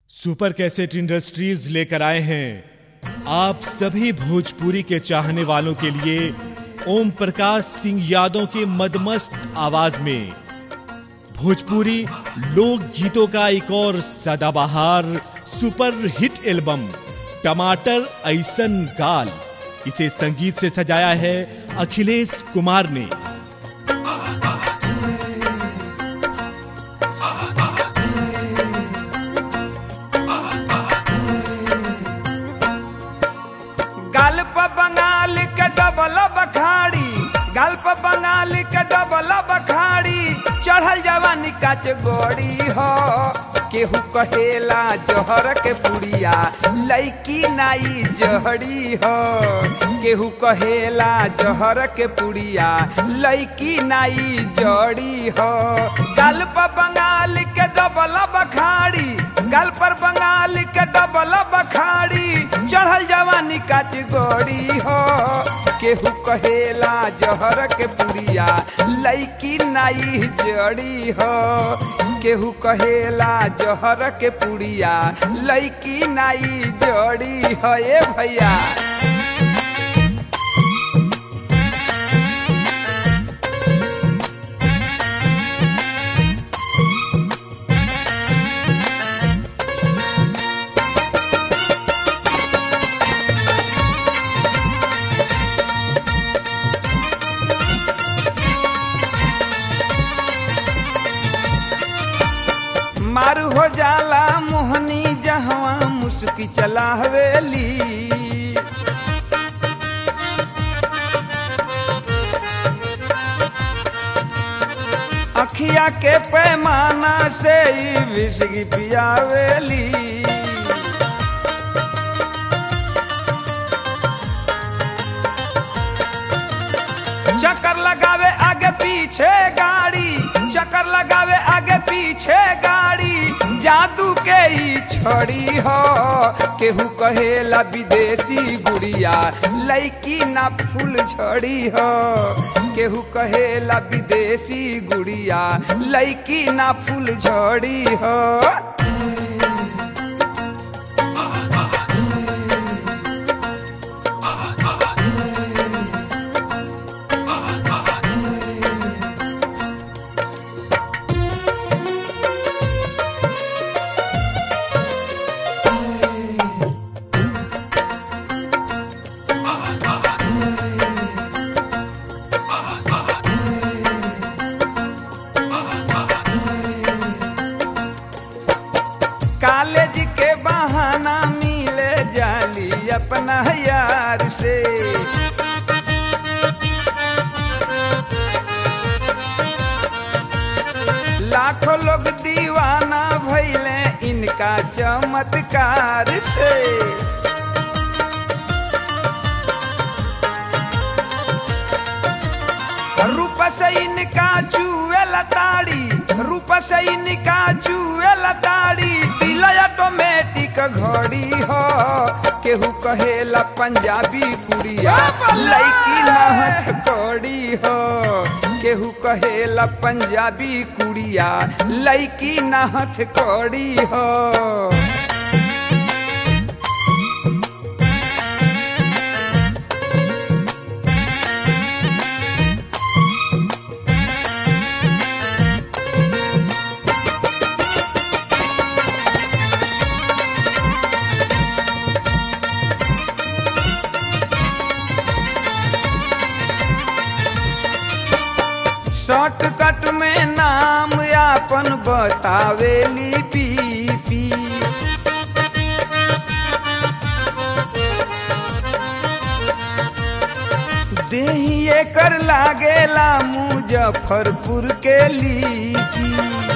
super cassette industries लेकर आए हैं आप सभी भोजपुरी के चाहने वालों के लिए ओम प्रकाश सिंह यादव के मदमस्त आवाज में भोजपुरी लोक गीतों का एक और सदाबहार सुपर हिट एल्बम टमाटर ऐसन गाल इसे संगीत से सजाया है अखिलेश कुमार ने गल्प बंगाल के डबल बखाड़ी गल्प बंगाल के डबल बखाड़ी चढ़ल जवानी काच गोड़ी हो केहू कहेला जहर के पुड़िया लैकी नाई जहड़ी हो केहू कहेला जहर के पुड़िया लैकी नाई जड़ी हो गल्प बंगाल के डबल बखाड़ी गल पर बंगाल के डबल बखाड़ी चढ़ल जवानी काच गोड़ी हो केहू कहेला जहर के पुड़िया लैकी नाई जड़ी हो केहू कहेला जहर के पुड़िया लैकी नाई जड़ी हो ए भैया मारू हो जाला मोहनी जहवा मुस्की चला हवेली अखिया के पैमाना से ही विसगी पियावेली चक्कर लगावे आगे पीछे गाड़ी चक्कर लगावे आगे पीछे गाड़ी जादू के ही छोड़ी हो केहू कहेला विदेशी गुड़िया लैकी ना फूल छोड़ी हो केहू कहेला विदेशी गुड़िया लैकी ना फूल झड़ी हो कॉलेज के बहाना मिले जाली अपना यार से लाखों लोग दीवाना भैले इनका चमत्कार से रूप से इनका चूहे लताड़ी रूप से इनका चूहे लताड़ी दिल ऑटोमेटिक घड़ी हो केहू कहेला पंजाबी कुड़िया लैकी नाहत कौड़ी हो केहू कहेला पंजाबी कुड़िया लैकी नाहत कौड़ी हो शॉर्टकट में नाम आपन बतावेली पीपी देहिए कर लागेला मुजफ्फरपुर के लीची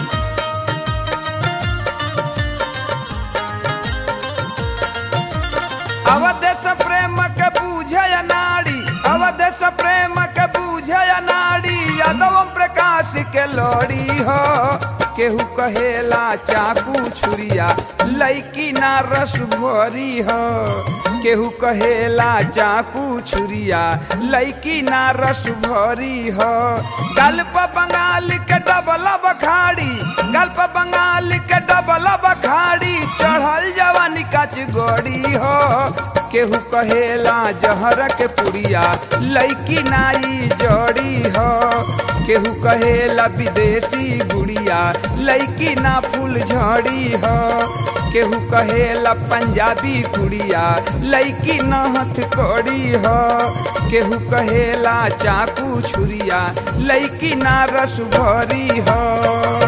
अवदेश प्रेम के बूझे नाड़ी अवदेश प्रेम के बूझे नाड़ी यादव प्रकाश के लोड़ी हो केहू कहेला चाकू छुरिया लैकी ना रस भरी हो केहू कहेला चाकू छुरिया लैकी ना रस भरी हो गल्प बंगाल के डबल बखाड़ी गल्प बंगाल के डबल बखाड़ी चढ़ गड़ी हो केहू कहेला जहर के पुड़िया लैकी नाई जड़ी हो केहू कहेला विदेशी गुड़िया लैकी ना फूल झड़ी हो केहू कहेला पंजाबी कुड़िया लैकी न हथकड़ी हो केहू कहेला चाकू छुरिया लैकी ना रस भरी हो